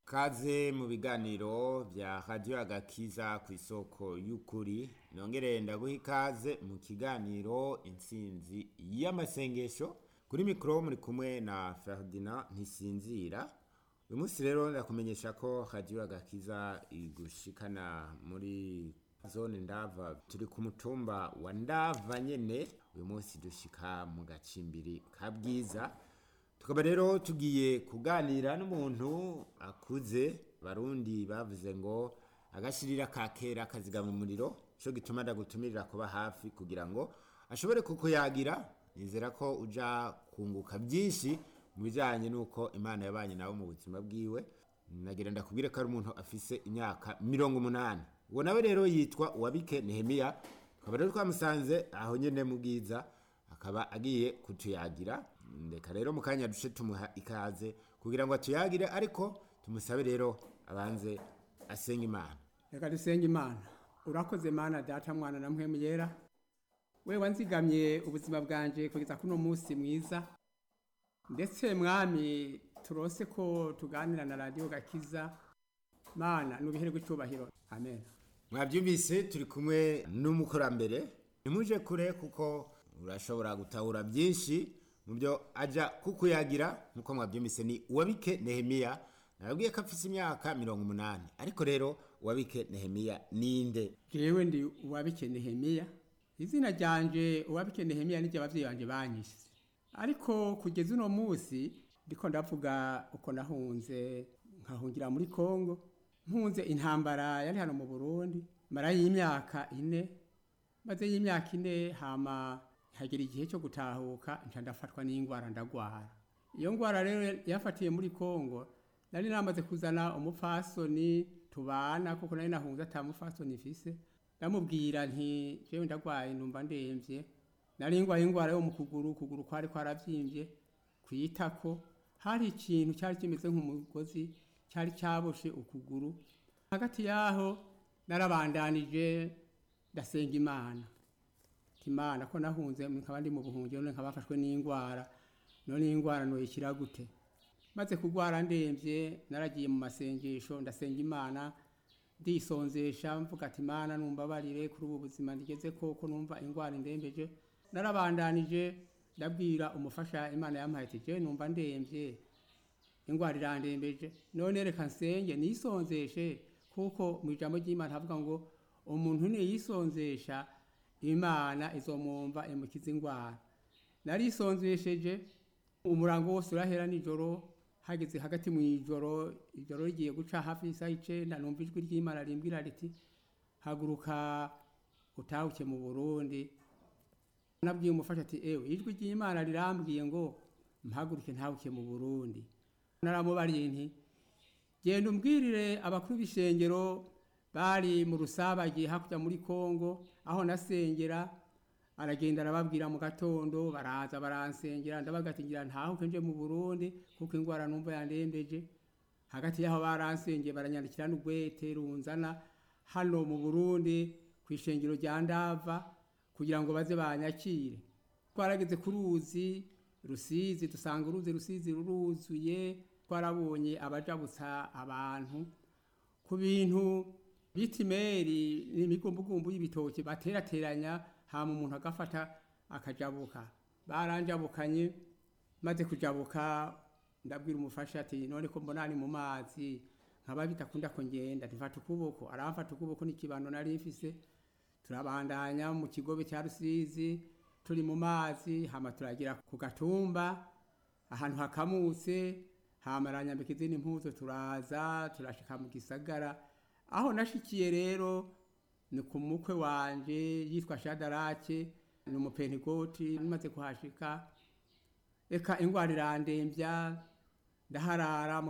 Kaze mu biganiro vya Radio Agakiza ku isoko y'ukuri nongere ndaguha ikaze mu kiganiro intsinzi y'amasengesho kuri mikoro muri kumwe na Ferdinand Ntisinzira uyu munsi rero ndakumenyesha ko Radio Agakiza igushikana muri zone ndava turi ku mutumba wa ndava nyene uyu munsi dushika mu gacimbiri ka bwiza tukaba rero tugiye kuganira n'umuntu akuze barundi bavuze ngo agashirira ka kera kazigama umuriro cyo gituma ndagutumirira kuba hafi kugira ngo ashobore kukuyagira nizera ko uja kunguka byinshi mu bijyanye n'uko imana yabanye nawe mu buzima bwiwe nagira ndakubwire ko ari umuntu afise imyaka mirongo umunani uwo nawe rero yitwa uwabike nehemiya tukaba rero twamusanze aho nyene mu bwiza akaba agiye kutuyagira ndeka rero mu kanya duce tumuha ikaze kugira ngo atuyagire ariko tumusabe rero abanze asenga imana reka dusenge imana urakoze mana data mwana na mpwemu yera we wanzigamye ubuzima bwanje kugeza kuno munsi mwiza ndetse mwami turose ko tuganira na radiyo gakiza mana nubiherwe icyubahiro amen mwabyumvise turi kumwe n'umukurambere ntimuje kure kuko urashobora gutahura byinshi mu byo ajya kukuyagira nk'uko mwabyumvise ni uwabike nehemiya nababwiye ko afite imyaka mirongo umunani ariko rero uwabike nehemiya ninde jewe ndi uwabike nehemiya izina ryanje uwabike nehemiya niryo abavyeyi banje banyise ariko kugeza uno munsi ndiko ndavuga uko nahunze nkahungira muri kongo mpunze intambara yari hano mu burundi mara y'imyaka ine maze y'imyaka ine hama hagera igihe cyo gutahuka nca ndafatwa n'ingwara ndagwara iyo ngwara rero yafatiye muri kongo nari namaze kuzana umupfasoni tubana kuko nari nahunze ata mupfasoni mfise ndamubwira nti jewe ndagwaye numva ndemvye nari ngwaye ingwara yo mu kuguru ukuguru kwari kwaravyimbye kwitako hari ikintu cyari kimeze nk'umugozi cyari cyaboshe ukuguru hagati yaho narabandanije ndasenga imana imana ko nahunze nkaba ndi mu buhungiro none nkaba bafashwe n'indwara none indwara noyikira gute maze kurwara ndemvye naragiye mu masengesho ndasenga imana ndisonzesha mvuga ati imana numbabarire kuri ubu buzima ndigeze koko numva indwara indembeje narabandanije ndabwira umufasha imana yampaye ati je numva ndemvye indwara irandembeje none reka nsenge nisonzeshe kuko mu ijambo ry'imana havuga ngo umuntu niyisonzesha imana izomwumva imukiza indwara narisonzesheje umurango wose urahera nijoro hageze hagati mu ijoro ijoro rigiye guca hafi y'isaha icenda numva ijwi ry'imana rimbwira riti haguruka utahuke mu burundi nabwiye umufasha ati ewe ijwi ry'imana rirambwiye ngo mpaguruke ntahuke mu burundi naramubariye nti genda umbwirire abakuru b'ishengero bari mu rusabage hakurya muri kongo aho nasengera aragenda arababwira mu gatondo baraza baransengera ndabagatingira ntahuke nje mu burundi kuko indwara numva yandembeje hagati y'aho baransengeye baranyandikira n'ugwete runzana hano mu burundi ku ishengero rya ndava kugira ngo baze banyakire twarageze ku ruzi rusizi dusanga uruzi rusizi ruruzuye twarabonye abajabutsa abantu ku bintu bita imeri n'imigumbugumbu y'ibitoki baterateranya hama umuntu agafata akajabuka baranjabukanye maze kujabuka ndabwira umufasha ati none ko mbona ni mu mazi nkaba bitakunda ko ngenda ntifata ukuboko aramfata ukuboko n'ikibando nari mfise turabandanya mu kigobe cya rusizi turi mu mazi hama turagira ku gatumba ahantu hakamutse hama aranyambika izindi mpuzo turaza turashika mu gisagara aho nashikiye rero ni ku mukwe wanje yitwa shadarake ni umupentegoti maze kuhashika eka ingwara irandembya ndaharara